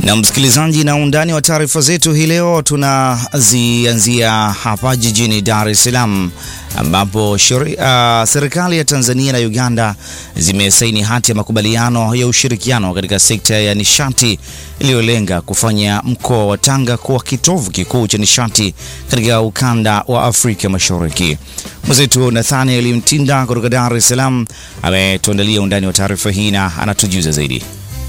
Na msikilizaji, na undani wa taarifa zetu hii leo tunazianzia hapa jijini Dar es Salaam ambapo uh, serikali ya Tanzania na Uganda zimesaini hati ya makubaliano ya ushirikiano katika sekta ya nishati iliyolenga kufanya mkoa wa Tanga kuwa kitovu kikuu cha nishati katika ukanda wa Afrika Mashariki. Mwenzetu Nathaniel Mtinda kutoka Dar es Salaam ametuandalia undani wa taarifa hii na anatujuza zaidi.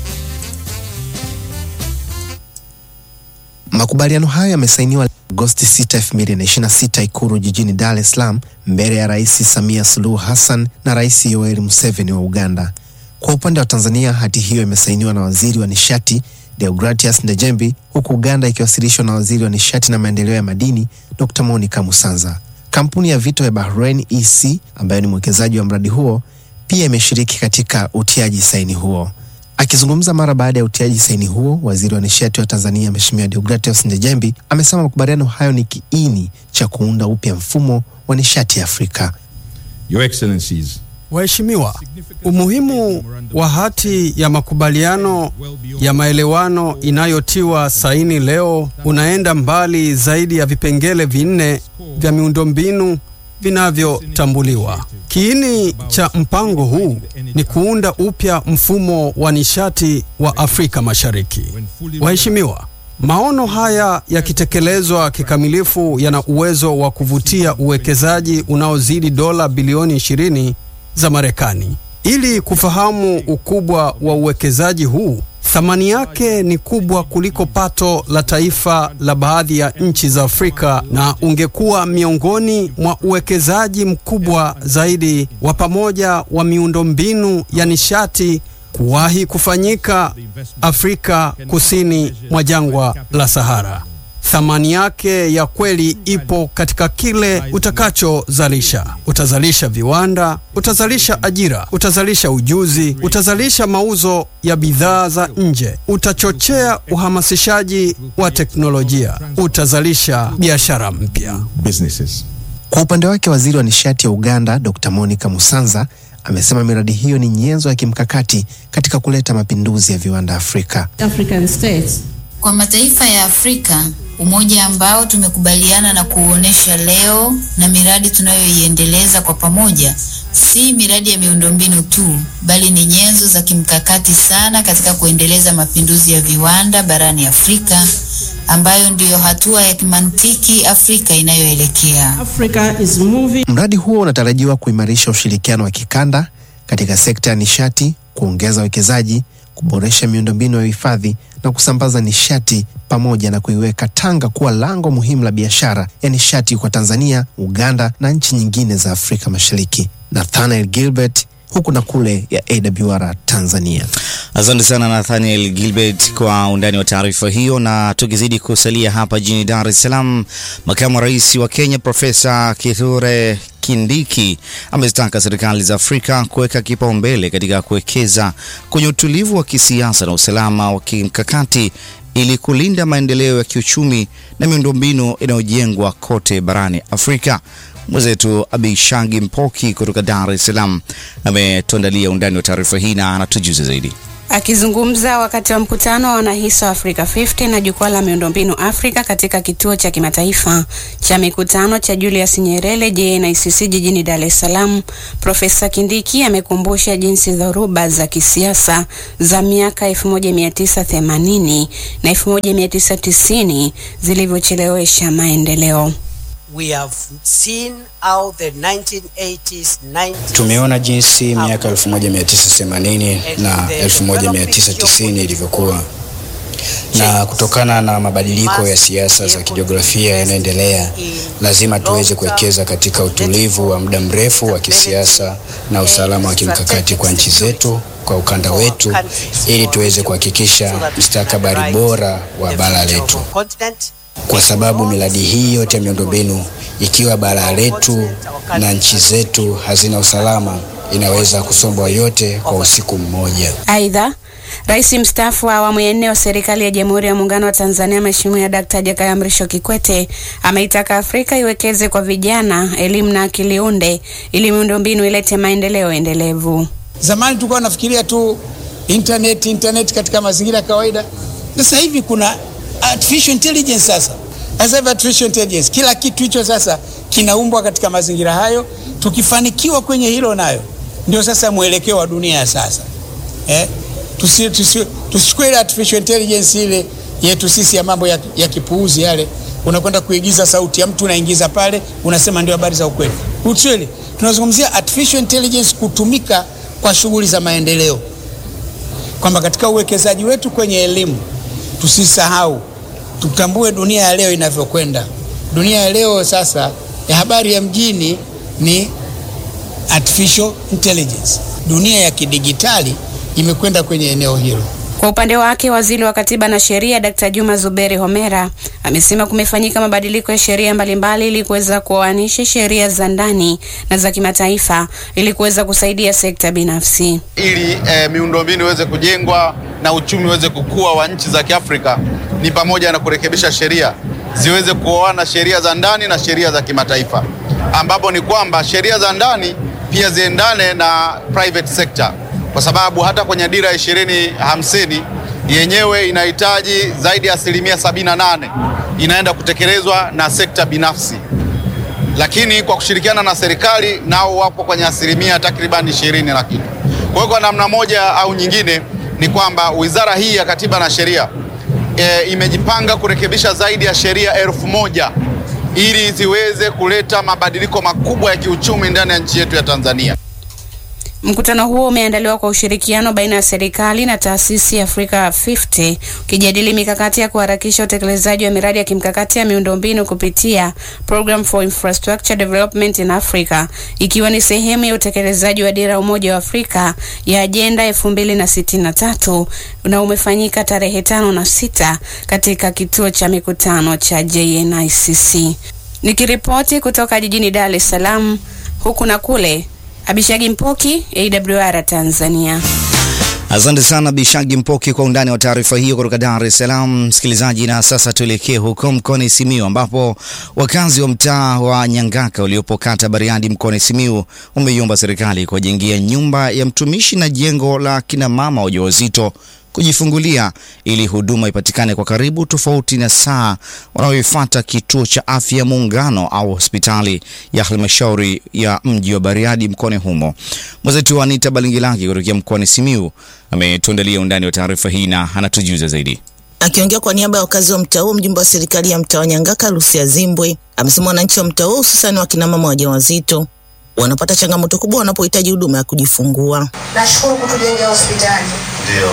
Makubaliano hayo yamesainiwa Agosti 6, 2026 Ikulu jijini Dar es Salaam mbele ya Rais Samia Suluhu Hassan na Rais Yoweri Museveni wa Uganda. Kwa upande wa Tanzania, hati hiyo imesainiwa na Waziri wa Nishati Deogratias Ndejembi, huku Uganda ikiwasilishwa na Waziri wa Nishati na Maendeleo ya Madini Dr. Monica Musanza. Kampuni ya Vito ya Bahrain EC ambayo ni mwekezaji wa mradi huo pia imeshiriki katika utiaji saini huo. Akizungumza mara baada ya utiaji saini huo, waziri wa nishati wa Tanzania Mheshimiwa Deogratias Ndejembi amesema makubaliano hayo ni kiini cha kuunda upya mfumo wa nishati ya Afrika. Your Excellencies, Waheshimiwa, umuhimu wa hati ya makubaliano ya maelewano inayotiwa saini leo unaenda mbali zaidi ya vipengele vinne vya miundombinu vinavyotambuliwa. Kiini cha mpango huu ni kuunda upya mfumo wa nishati wa Afrika Mashariki. Waheshimiwa, maono haya yakitekelezwa kikamilifu yana uwezo wa kuvutia uwekezaji unaozidi dola bilioni 20 za Marekani. Ili kufahamu ukubwa wa uwekezaji huu, thamani yake ni kubwa kuliko pato la taifa la baadhi ya nchi za Afrika na ungekuwa miongoni mwa uwekezaji mkubwa zaidi wa pamoja wa miundombinu ya nishati kuwahi kufanyika Afrika kusini mwa jangwa la Sahara. Thamani yake ya kweli ipo katika kile utakachozalisha. Utazalisha viwanda, utazalisha ajira, utazalisha ujuzi, utazalisha mauzo ya bidhaa za nje, utachochea uhamasishaji wa teknolojia, utazalisha biashara mpya. businesses. Kwa upande wake, waziri wa nishati ya Uganda Dr. Monica Musanza amesema miradi hiyo ni nyenzo ya kimkakati katika kuleta mapinduzi ya viwanda Afrika. African states. Kwa mataifa ya Afrika, umoja ambao tumekubaliana na kuuonesha leo na miradi tunayoiendeleza kwa pamoja, si miradi ya miundombinu tu, bali ni nyenzo za kimkakati sana katika kuendeleza mapinduzi ya viwanda barani Afrika, ambayo ndiyo hatua ya kimantiki Afrika inayoelekea. Africa is moving. Mradi huo unatarajiwa kuimarisha ushirikiano wa kikanda katika sekta ya nishati, kuongeza uwekezaji, kuboresha miundombinu ya uhifadhi na kusambaza nishati pamoja na kuiweka Tanga kuwa lango muhimu la biashara ya nishati kwa Tanzania, Uganda na nchi nyingine za Afrika Mashariki. Nathanael Gilbert huku na kule ya AWR Tanzania. Asante sana Nathaniel Gilbert kwa undani wa taarifa hiyo. Na tukizidi kusalia hapa jijini Dar es Salaam, makamu wa rais wa Kenya Profesa Kithure Kindiki amezitaka serikali za Afrika kuweka kipaumbele katika kuwekeza kwenye utulivu wa kisiasa na usalama wa kimkakati ili kulinda maendeleo ya kiuchumi na miundombinu inayojengwa kote barani Afrika. Mwenzetu Abishangi Mpoki kutoka Dar es Salaam ametuandalia undani wa taarifa hii na anatujuza zaidi. Akizungumza wakati wa mkutano wa wanahisa wa Africa 50 na jukwaa la miundombinu Afrika katika kituo cha kimataifa cha mikutano cha Julius Nyerere JNICC jijini Dar es Salaam, Profesa Kindiki amekumbusha jinsi dhoruba za kisiasa za miaka 1980 na 1990 zilivyochelewesha maendeleo. We have seen how the 1980s, 90s Tumeona jinsi miaka 1980 na 1990 ilivyokuwa, na kutokana na mabadiliko ya siasa za kijiografia yanayoendelea, lazima tuweze kuwekeza katika utulivu wa muda mrefu wa kisiasa na usalama wa kimkakati kwa nchi zetu, kwa ukanda wetu, ili tuweze kuhakikisha mustakabali bora wa bara letu kwa sababu miradi hii yote ya miundombinu ikiwa bara letu na nchi zetu hazina usalama, inaweza kusombwa yote kwa usiku mmoja. Aidha, Rais mstaafu wa awamu ya nne wa serikali ya Jamhuri ya Muungano wa Tanzania Mheshimiwa Dkt. Jakaya Mrisho Kikwete ameitaka Afrika iwekeze kwa vijana, elimu na akili unde ili miundombinu ilete maendeleo endelevu. Zamani tulikuwa nafikiria tu internet internet katika mazingira ya kawaida, Sasa hivi kuna artificial intelligence sasa. Sasa hivi artificial intelligence, kila kitu hicho sasa kinaumbwa katika mazingira hayo. Tukifanikiwa kwenye hilo, nayo ndio sasa mwelekeo wa dunia ya sasa eh? Tusi, tusi, tusichukue ile artificial intelligence ile yetu sisi ya mambo ya, ya kipuuzi yale, unakwenda kuigiza sauti ya mtu unaingiza pale, unasema ndio habari za ukweli. Ukweli tunazungumzia artificial intelligence kutumika kwa shughuli za maendeleo, kwamba katika uwekezaji wetu kwenye elimu tusisahau, tutambue dunia ya leo inavyokwenda. Dunia ya leo sasa ya habari ya mjini ni artificial intelligence. Dunia ya kidigitali imekwenda kwenye eneo hilo. Kwa upande wake waziri wa katiba na sheria Dkt. Juma Zuberi Homera amesema kumefanyika mabadiliko ya sheria mbalimbali ili kuweza kuoanisha sheria za ndani na za kimataifa ili kuweza kusaidia sekta binafsi. Ili eh, miundombinu iweze kujengwa na uchumi uweze kukua wa nchi za Kiafrika ni pamoja na kurekebisha sheria ziweze kuoana sheria za ndani na sheria za kimataifa, ambapo ni kwamba sheria za ndani pia ziendane na private sector kwa sababu hata kwenye dira ya ishirini hamsini yenyewe inahitaji zaidi ya asilimia sabini na nane inaenda kutekelezwa na sekta binafsi, lakini kwa kushirikiana na serikali nao wapo kwenye asilimia takriban ishirini na kitu. Kwa hiyo kwa namna moja au nyingine ni kwamba wizara hii ya Katiba na Sheria e, imejipanga kurekebisha zaidi ya sheria elfu moja ili ziweze kuleta mabadiliko makubwa ya kiuchumi ndani ya nchi yetu ya Tanzania. Mkutano huo umeandaliwa kwa ushirikiano baina ya serikali na taasisi ya Africa 50 ukijadili mikakati ya kuharakisha utekelezaji wa miradi ya kimkakati ya miundombinu kupitia Program for Infrastructure Development in Africa ikiwa ni sehemu ya utekelezaji wa dira ya Umoja wa Afrika ya ajenda 2063 na umefanyika tarehe tano na sita katika kituo cha mikutano cha JNICC. Nikiripoti kutoka jijini Dar es Salaam huku na kule Abishagi Mpoki, AWR Tanzania. Asante sana Bishagi Mpoki kwa undani wa taarifa hiyo kutoka Dar es Salaam. Msikilizaji, na sasa tuelekee huko mkoani Simiu ambapo wakazi wa mtaa wa Nyangaka uliopo kata Bariadi mkoani Simiu umeiomba serikali kuwajengia nyumba ya mtumishi na jengo la kina mama wajawazito kujifungulia ili huduma ipatikane kwa karibu, tofauti na saa wanayoifuata kituo cha afya Muungano au hospitali ya halmashauri ya mji wa Bariadi mkoani humo. Mwenzetu wa Anita Balingilaki kutokea mkoani Simiu ametuandalia undani wa taarifa hii na anatujuza zaidi. Akiongea kwa niaba ya wakazi wa mtaa huo, mjumbe wa serikali ya mtaa wa Nyangaka Lucia Zimbwe amesema wananchi wa mtaa huo hususani wakina mama wajawazito wanapata changamoto kubwa wanapohitaji huduma ya kujifungua. Nashukuru kutujengea hospitali Ndio.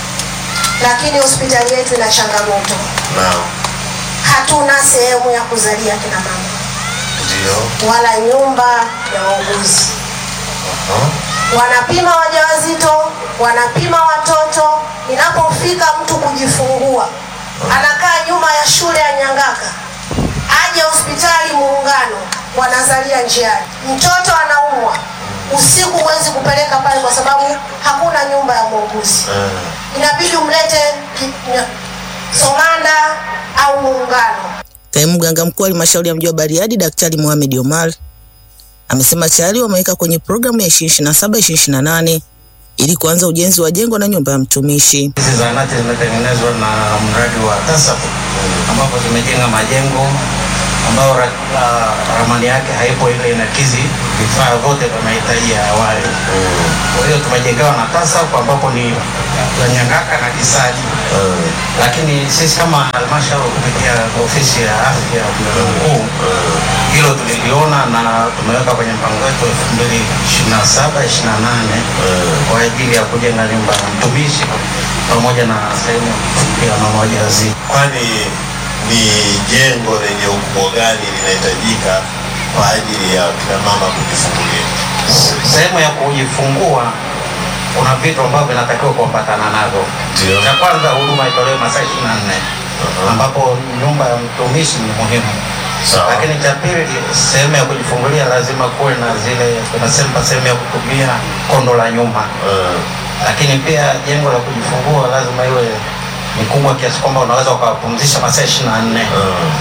lakini hospitali yetu ina changamoto, Naam. hatuna sehemu ya kuzalia kina mama Ndio. wala nyumba ya wauguzi. Aha. Wanapima wajawazito, wanapima watoto. Inapofika mtu kujifungua, anakaa nyuma ya shule ya Nyangaka, aje hospitali Muungano, wanazalia njiani. Mtoto anaumwa usiku, huwezi kupeleka pale kwa sababu hakuna nyumba ya muuguzi inabidi umlete ki- nya- Somanda au Muungano. Kaimu mganga mkuu wa halmashauri ya mji wa Bariadi Daktari Mohamed Omar amesema tayari wameweka kwenye programu ya 2027 2028 ili kuanza ujenzi wa jengo na nyumba ya mtumishi. Hizi zahanati zimetengenezwa na mradi wa TASAF ambapo zimejenga majengo ambayo ra, ra, ramani yake haipo ile inakizi vifaa vyote vya mahitaji ya awali. Kwa hiyo tumejengewa na TASAF ambapo ni la Nyangaka na Kisaji, lakini sisi kama halmashauri kupitia ofisi ya afya ya mganga mkuu hilo tuliliona na tumeweka kwenye mpango wetu elfu mbili ishirini na saba ishirini na nane kwa ajili ya kujenga nyumba ya mtumishi pamoja na sehemu ya mama wajawazito. Kwani ni jengo lenye ukubwa gani linahitajika kwa ajili ya kina mama kujifungulia? Sehemu ya kujifungua kuna vitu ambavyo vinatakiwa kuambatana navyo. Cha kwanza huduma itolewe masaa ishirini na nne ambapo nyumba ya mtumishi ni muhimu. Lakini cha pili, sehemu ya kujifungulia lazima kuwe na zile tunasema sehemu ya kutumia kondo la nyuma. Lakini pia jengo la kujifungua lazima iwe ni kubwa kiasi kwamba unaweza ukawapumzisha masaa ishirini na nne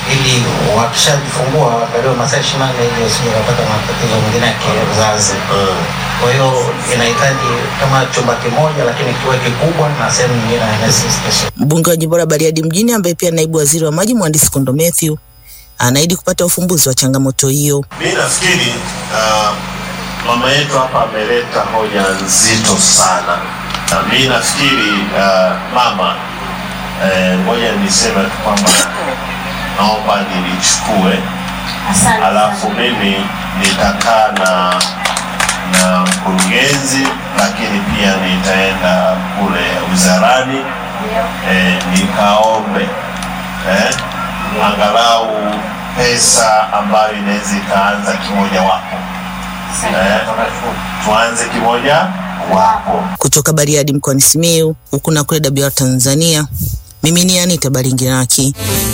ili wakishajifungua wakaliwa masaa ishirini na nne ili wasije wakapata matatizo mengine ya kizazi. Kwa hiyo inahitaji kama chumba kimoja, lakini kiwe kikubwa na sehemu nyingine ya nursing station. Mbunge wa jimbo la Bariadi mjini ambaye pia naibu waziri wa maji mhandisi Kondo Mathew anaahidi kupata ufumbuzi wa changamoto hiyo. Mi nafikiri uh, mama yetu hapa ameleta hoja nzito sana. Na mi nafikiri uh, mama, eh, ngoja niseme tu kwamba naomba nilichukue, alafu mimi nitakaa na na mkurugenzi, lakini pia nitaenda kule wizarani eh, nikaombe eh, angalau pesa ambayo inaweza ikaanza kimoja wapo eh, tuanze kimoja wapo. Kutoka Bariadi mkoani Simiyu, huku na kule WR Tanzania, mimi ni Anita Baringinaki.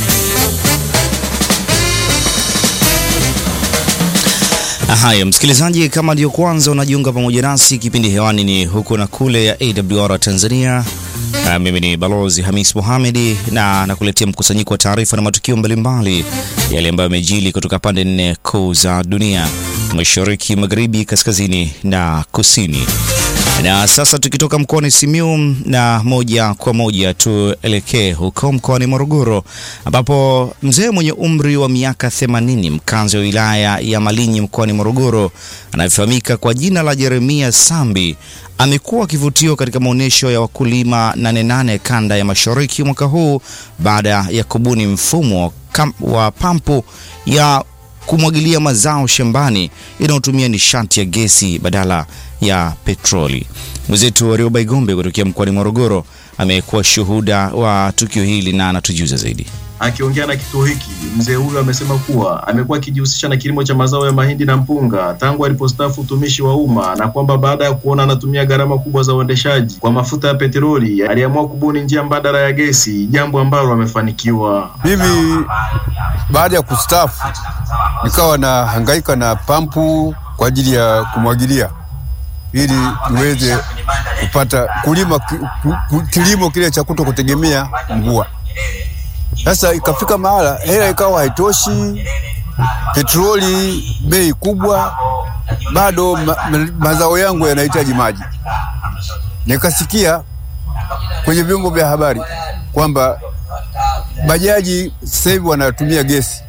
Haya, msikilizaji, kama ndio kwanza unajiunga pamoja nasi, kipindi hewani ni huku na kule ya AWR Tanzania. Uh, mimi ni Balozi Hamis Mohamedi na nakuletea mkusanyiko wa taarifa na matukio mbalimbali yale ambayo yamejili kutoka pande nne kuu za dunia, mashariki, magharibi, kaskazini na kusini. Na sasa tukitoka mkoani Simiyu na moja kwa moja tuelekee huko mkoani Morogoro ambapo mzee mwenye umri wa miaka 80 mkazi wa wilaya ya Malinyi mkoani Morogoro anayefahamika kwa jina la Jeremia Sambi amekuwa kivutio katika maonyesho ya wakulima Nane Nane kanda ya mashariki mwaka huu baada ya kubuni mfumo kam- wa pampu ya kumwagilia mazao shambani inayotumia nishati ya gesi badala ya petroli. Mwenzetu Warioba Igombe kutokea mkoani Morogoro amekuwa shuhuda wa tukio hili na anatujuza zaidi. Akiongea na kituo hiki, mzee huyo amesema kuwa amekuwa akijihusisha na kilimo cha mazao ya mahindi na mpunga tangu alipostaafu utumishi wa umma, na kwamba baada ya kuona anatumia gharama kubwa za uendeshaji kwa mafuta ya petroli, aliamua kubuni njia mbadala ya gesi, jambo ambalo amefanikiwa. Mimi baada ya kustaafu nikawa na hangaika na pampu kwa ajili ya kumwagilia ili niweze kupata kulima ki- ku- ku- kilimo kile cha kuto kutegemea mvua. Sasa ikafika mahala hela ikawa haitoshi, petroli bei kubwa, bado ma, ma, mazao yangu yanahitaji maji. Nikasikia kwenye vyombo vya habari kwamba bajaji sasa hivi wanatumia gesi,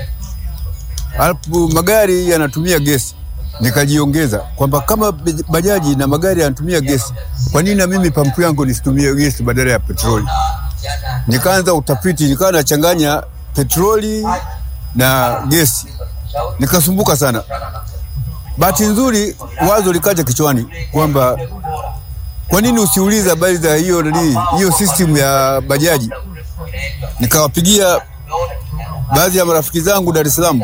alafu magari yanatumia gesi. Nikajiongeza kwamba kama bajaji na magari yanatumia gesi, kwa nini na mimi pampu yangu nisitumie gesi badala ya petroli? Nikaanza utafiti, nikawa nachanganya petroli na gesi, nikasumbuka sana. Bahati nzuri wazo likaja kichwani kwamba kwa nini usiuliza habari za hiyo nani hiyo system ya bajaji. Nikawapigia baadhi ya marafiki zangu Dar es Salaam,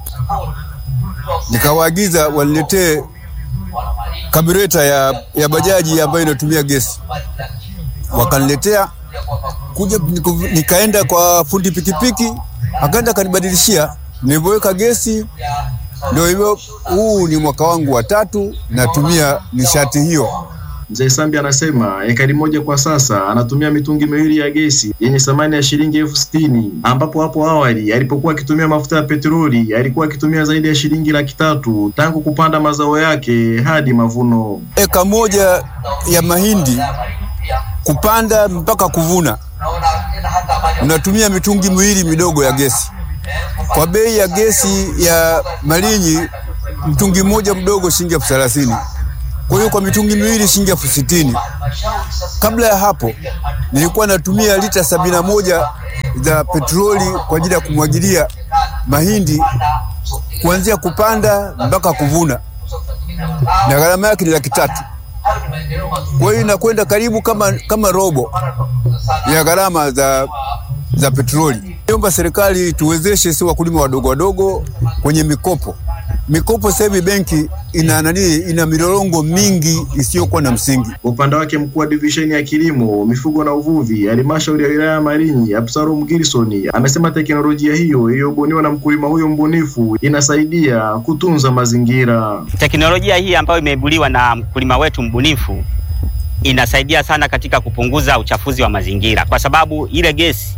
nikawaagiza waniletee kabureta ya, ya bajaji ambayo inatumia gesi. Wakaniletea kuja, niku- nikaenda kwa fundi pikipiki, akaenda akanibadilishia. Nilivyoweka gesi, ndio hivyo. Huu ni mwaka wangu wa tatu natumia nishati hiyo. Mzee Sambi anasema ekari moja kwa sasa anatumia mitungi miwili ya gesi yenye thamani ya shilingi elfu sitini ambapo hapo awali alipokuwa akitumia mafuta ya petroli alikuwa akitumia zaidi ya shilingi laki tatu tangu kupanda mazao yake hadi mavuno. Eka moja ya mahindi kupanda mpaka kuvuna unatumia mitungi miwili midogo ya gesi. Kwa bei ya gesi ya Malinyi, mtungi mmoja mdogo shilingi elfu thelathini. Kwa hiyo kwa mitungi miwili shilingi elfu sitini. Kabla ya hapo nilikuwa natumia lita sabini na moja za petroli kwa ajili ya kumwagilia mahindi kuanzia kupanda mpaka kuvuna, na gharama yake ni laki tatu. Kwa hiyo inakwenda karibu kama, kama robo ya gharama za, za petroli. Niomba serikali tuwezeshe si wakulima wadogo wadogo kwenye mikopo. Mikopo sasa hivi benki ina nani, ina milolongo mingi isiyokuwa na msingi. Kwa upande wake mkuu wa divisheni ya kilimo, mifugo na uvuvi halmashauri ya wilaya ya Malinyi, Absalom Gilson amesema teknolojia hiyo iliyobuniwa na mkulima huyo mbunifu inasaidia kutunza mazingira. Teknolojia hii ambayo imeibuliwa na mkulima wetu mbunifu inasaidia sana katika kupunguza uchafuzi wa mazingira, kwa sababu ile gesi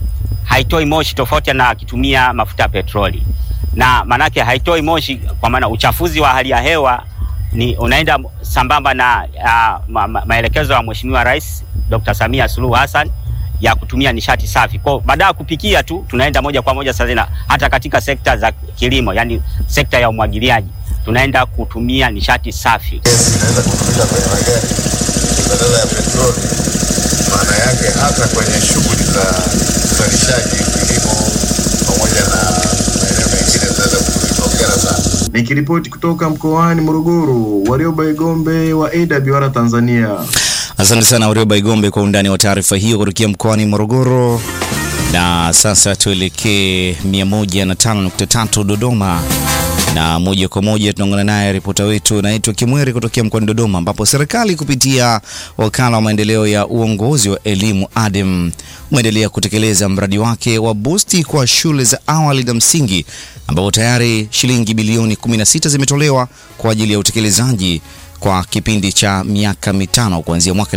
haitoi moshi tofauti na akitumia mafuta ya petroli, na maanake haitoi moshi kwa maana uchafuzi wa hali ya hewa ni unaenda sambamba na uh, ma, ma, maelekezo ya Mheshimiwa Rais Dr. Samia Suluhu Hassan ya kutumia nishati safi. Kwa baada ya kupikia tu tunaenda moja kwa moja sasa na hata katika sekta za kilimo, yani sekta ya umwagiliaji tunaenda kutumia nishati safi. inaweza kutumika kwenye magari badala ya petroli. Maana yake hata kwenye shughuli za uzalishaji, kilimo pamoja na maeneo mengine zinaweza kutumika. Hongera sana. Nikiripoti kutoka mkoani Morogoro, Warioba Igombe wa AWR Tanzania. Asante sana Warioba Igombe kwa undani wa taarifa hiyo kutokea mkoani Morogoro. Na sasa tuelekee 105.3 Dodoma na moja kwa moja tunaungana naye ripota wetu naitwa Kimweri kutokea mkoani Dodoma, ambapo serikali kupitia wakala wa maendeleo ya uongozi wa elimu ADEM umeendelea kutekeleza mradi wake wa busti kwa shule za awali na msingi, ambapo tayari shilingi bilioni 16 zimetolewa kwa ajili ya utekelezaji kwa kipindi cha miaka mitano kuanzia mwaka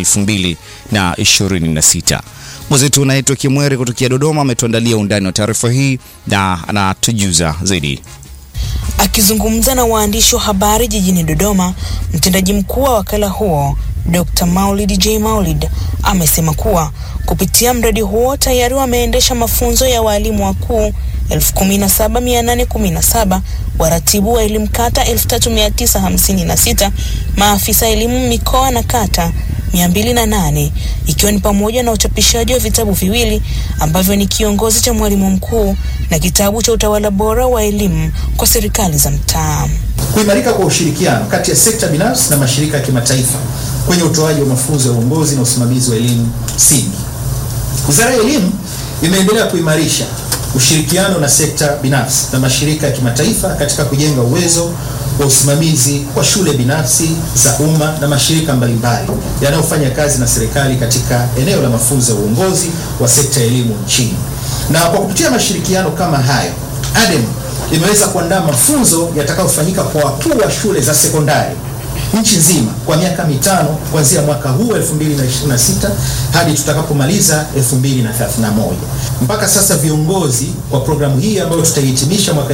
2026. Mwenzetu unaitwa Kimweri kutokea Dodoma ametuandalia undani wa taarifa hii na anatujuza zaidi. Akizungumza na waandishi wa habari jijini Dodoma, mtendaji mkuu wa wakala huo Dr. Maulid J Maulid amesema kuwa kupitia mradi huo tayari wameendesha mafunzo ya walimu wakuu 17817 waratibu wa elimu kata 3956 maafisa elimu mikoa na kata 208 ikiwa ni pamoja na uchapishaji wa vitabu viwili ambavyo ni kiongozi cha mwalimu mkuu na kitabu cha utawala bora wa elimu kwa serikali za mtaa. Kuimarika kwa ushirikiano kati ya sekta binafsi na mashirika ya kimataifa kwenye utoaji wa mafunzo ya uongozi na usimamizi wa elimu msingi. Wizara ya Elimu imeendelea kuimarisha ushirikiano na sekta binafsi na mashirika ya kimataifa katika kujenga uwezo wa usimamizi kwa shule binafsi za umma na mashirika mbalimbali yanayofanya kazi na serikali katika eneo la mafunzo ya uongozi wa sekta ya elimu nchini. Na kwa kupitia mashirikiano kama hayo, ADEM imeweza kuandaa mafunzo yatakayofanyika kwa wakuu wa shule za sekondari nchi nzima kwa miaka mitano kuanzia mwaka huu 2026 hadi tutakapomaliza 2031. Mpaka sasa viongozi wa programu hii ambayo tutaihitimisha mwaka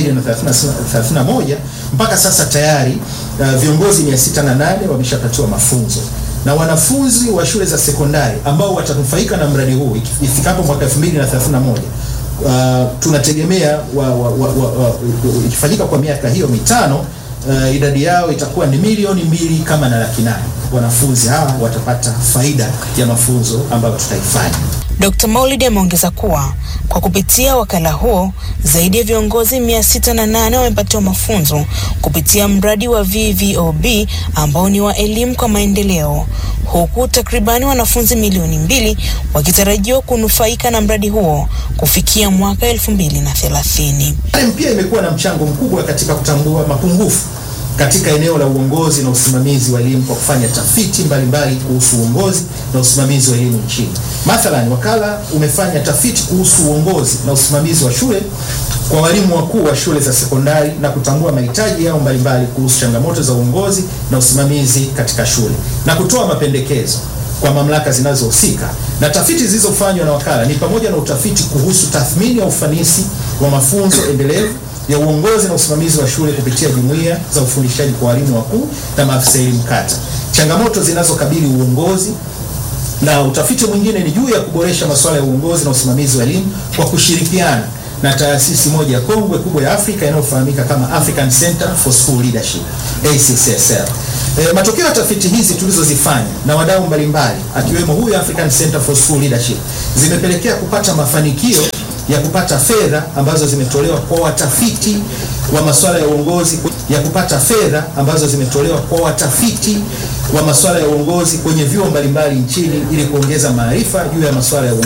2031, mpaka sasa tayari uh, viongozi 608 wameshapatiwa mafunzo na wanafunzi wa shule za sekondari ambao watanufaika na mradi huu ifikapo mwaka 2031 uh, tunategemea wa, wa, wa, wa, wa, ikifanyika kwa miaka hiyo mitano uh, idadi yao itakuwa ni milioni mbili kama na laki nane. Wanafunzi hawa watapata faida ya mafunzo ambayo tutaifanya. Dr. Maulid ameongeza kuwa kwa kupitia wakala huo zaidi ya viongozi mia sita na nane wamepatiwa mafunzo kupitia mradi wa VVOB ambao ni wa elimu kwa maendeleo, huku takribani wanafunzi milioni mbili wakitarajiwa kunufaika na mradi huo kufikia mwaka elfu mbili na thelathini. ADEM pia imekuwa na mchango mkubwa katika kutambua mapungufu katika eneo la uongozi na usimamizi wa elimu kwa kufanya tafiti mbalimbali kuhusu uongozi na usimamizi wa elimu nchini. Mathalan, wakala umefanya tafiti kuhusu uongozi na usimamizi wa shule kwa walimu wakuu wa shule za sekondari na kutambua mahitaji yao mbalimbali kuhusu changamoto za uongozi na usimamizi katika shule na kutoa mapendekezo kwa mamlaka zinazohusika. Na tafiti zilizofanywa na wakala ni pamoja na utafiti kuhusu tathmini ya ufanisi wa mafunzo endelevu ya uongozi na usimamizi wa shule kupitia jumuiya za ufundishaji kwa walimu wakuu na maafisa elimu kata, changamoto zinazokabili uongozi, na utafiti mwingine ni juu ya kuboresha masuala ya uongozi na usimamizi wa elimu kwa kushirikiana na taasisi moja kongwe kubwa ya Afrika inayofahamika kama African Center for School Leadership ACCSL. E, matokeo ya tafiti hizi tulizozifanya na wadau mbalimbali akiwemo huyu African Center for School Leadership zimepelekea kupata mafanikio ya kupata fedha ambazo zimetolewa kwa watafiti wa masuala ya uongozi ya kupata fedha ambazo zimetolewa kwa watafiti wa masuala ya uongozi kwenye vyuo mbalimbali nchini ili kuongeza maarifa juu ya masuala ya uongozi.